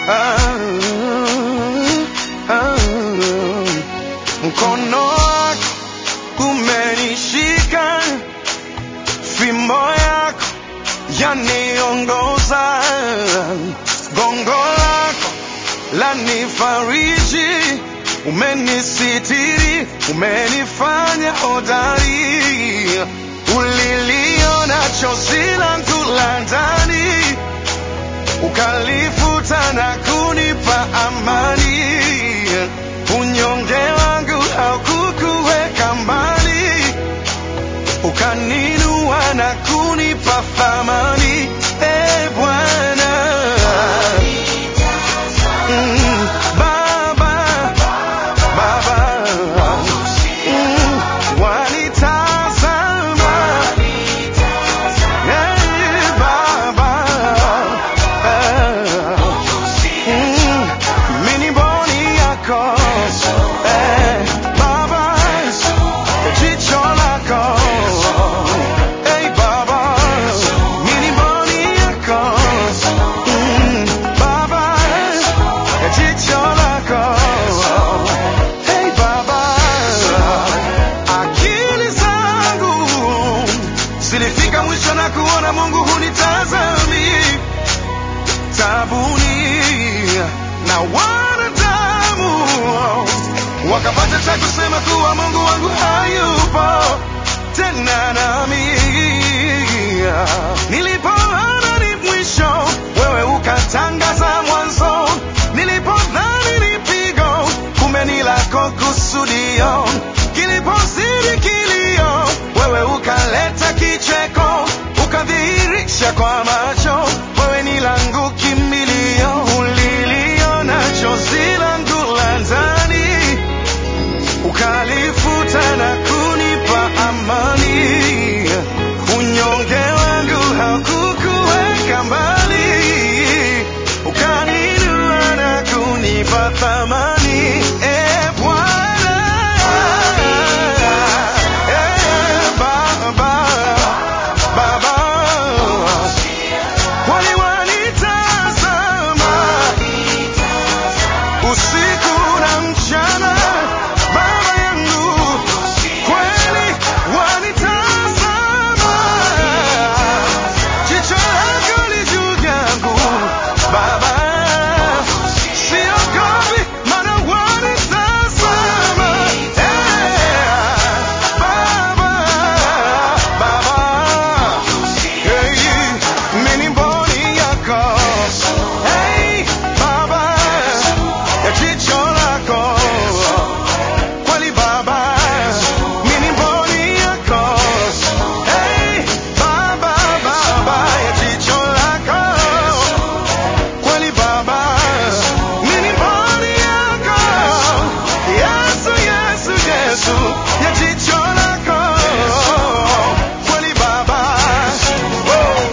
ah, ah, mkono wako umenishika, fimbo yako yaniongoza, gongo lako lanifariji, umenisitiri, umenifanya hodari, uliliona chozi langu la ndani, ukalifuta na kunipa amani, unyonge wangu haukukuweka mbali, ukaninua na kunipa thamani, e Bwana. Mm, Baba, Baba, mm, wanitazama, eh, Baba, eh, mm, mimi ni mboni yako, eh, Baba, jicho lako, eh, Baba, mimi ni mboni yako, mm, Baba, jicho lako, hey Baba, akili zangu zilifika mwisho na kuona Mungu hunitazami tabuni na wanadamu wakapata cha kusema kuwa Mungu wangu hayupo tena nami. Nilipoona ni mwisho, wewe ukatangaza mwanzo. Nilipodhani ni pigo, kumbe ni lako kusudio. Kilipozidi kilio, wewe ukaleta kicheko, ukadhihirisha kwa macho, wewe ni langu kimbilio. Uliliona chozi langu la ndani ukalifuta na kunipa amani. Unyonge wangu haukukuweka mbali, ukaninua na kunipa thamani. E Bwana, e Baba, Baba, kwani wanitazama usiku na mchana, Baba yangu, kweli wanitazama. Jicho lako li juu yangu, Baba, siogopi, maana wanitazama. Eh, Baba, Baba, hey, mimi ni mboni yako. Hey, Baba, ya jicho lako. Kweli Baba, mimi ni mboni yako. Hey, Baba, Baba, ya jicho lako. Kweli Baba, mimi ni mboni yako. Yesu, Yesu, Yesu, ya jicho lako. Kweli Baba. Oh.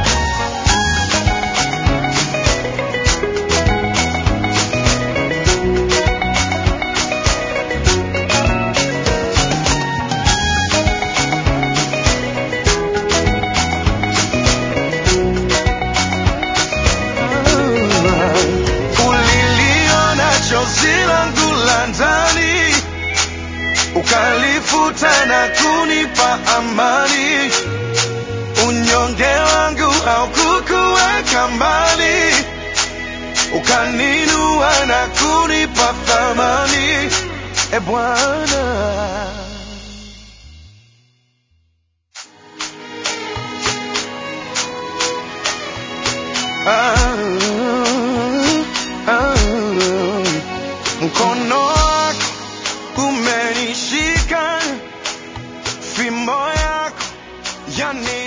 Uliliona chozi langu la ndani, ukalifuta na kunipa amani. Unyonge wangu haukukuweka mbali, ukaninua na kunipa thamani. E Bwana. Ah, ah, mkono wako umenishika, fimbo yako yani